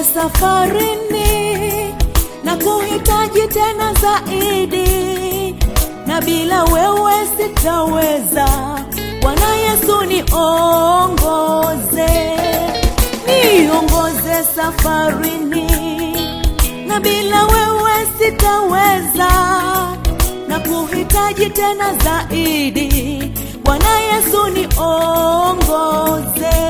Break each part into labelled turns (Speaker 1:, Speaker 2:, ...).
Speaker 1: safarini na kuhitaji tena zaidi, na bila wewe sitaweza. Bwana Yesu niongoze, niongoze safarini, na bila wewe sitaweza, na kuhitaji tena zaidi. Bwana Yesu niongoze.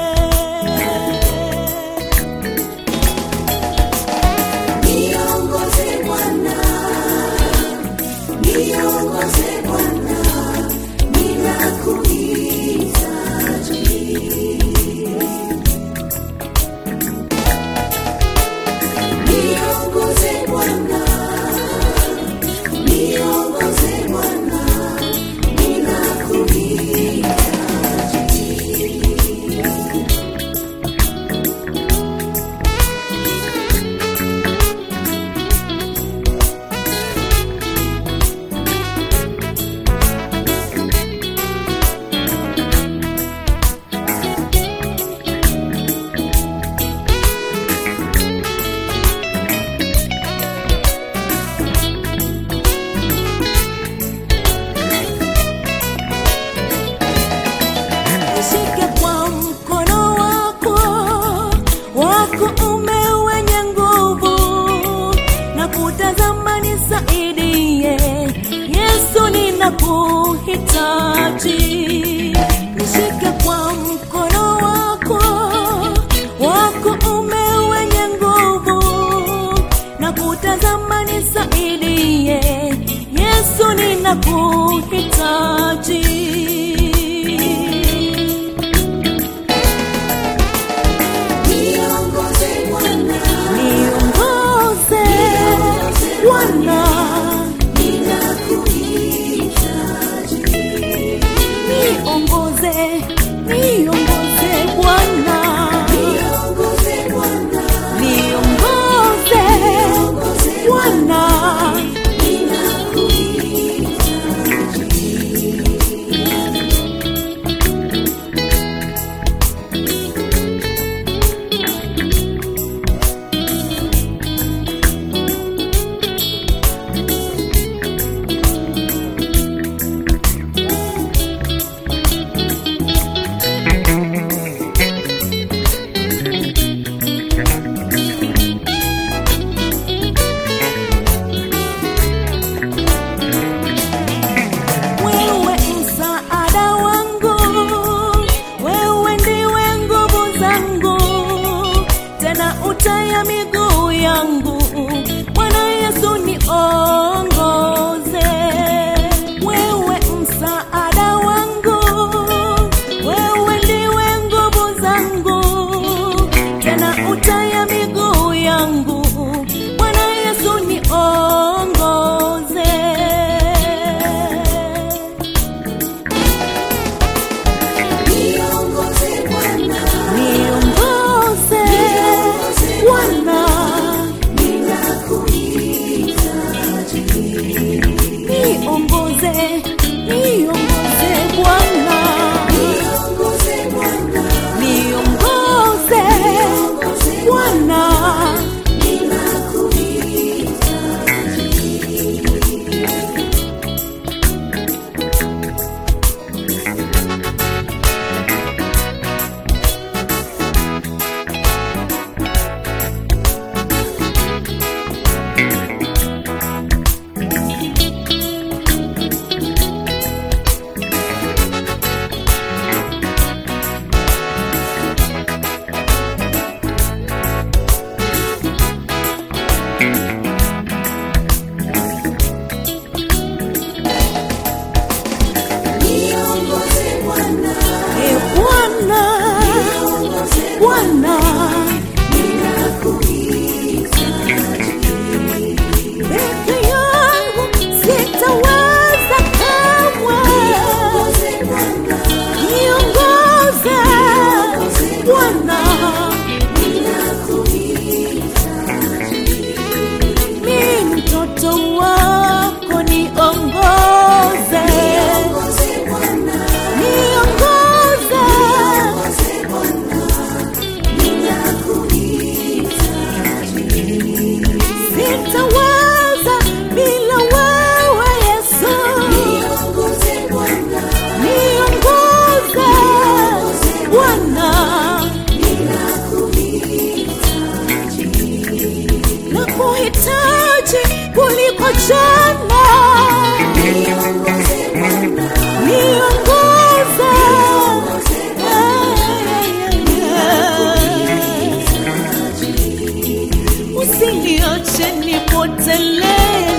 Speaker 2: Niongoze Bwana, niongoze Bwana, ninakuhitaji. Niongoze Bwana, niongoze Bwana, ninakuhitaji.
Speaker 1: Nishike kwa mkono wako wa kuume wenye nguvu, na kutazama nisaidie, Yesu ninakuhitaji. Nishike kwa mkono wako wa kuume wenye nguvu, na kutazama nisaidie, Yesu ninakuhitaji.
Speaker 2: Niongoze Bwana,
Speaker 1: Niongoze Bwana,
Speaker 2: ninakuhitaji.
Speaker 1: niongoze, niongoze Bwana,
Speaker 2: Niongoze Bwana,
Speaker 1: niongoze
Speaker 2: niongoze
Speaker 1: Bwana,
Speaker 2: ninakuhitaji.
Speaker 1: wewe msaada wangu, wewe ndiwe nguvu zangu, tena utaya miguu yangu. Bwana Yesu niongoze, wewe msaada wangu, wewe ndiwe nguvu zangu, tena utaya miguu yangu. Bwana Yesu niongoze.
Speaker 2: Niongoze Bwana,
Speaker 1: Niongoze Bwana,
Speaker 2: ninakuhitaji.
Speaker 1: mchana
Speaker 2: niongoze Bwana,
Speaker 1: niongoze usiniache nipotelee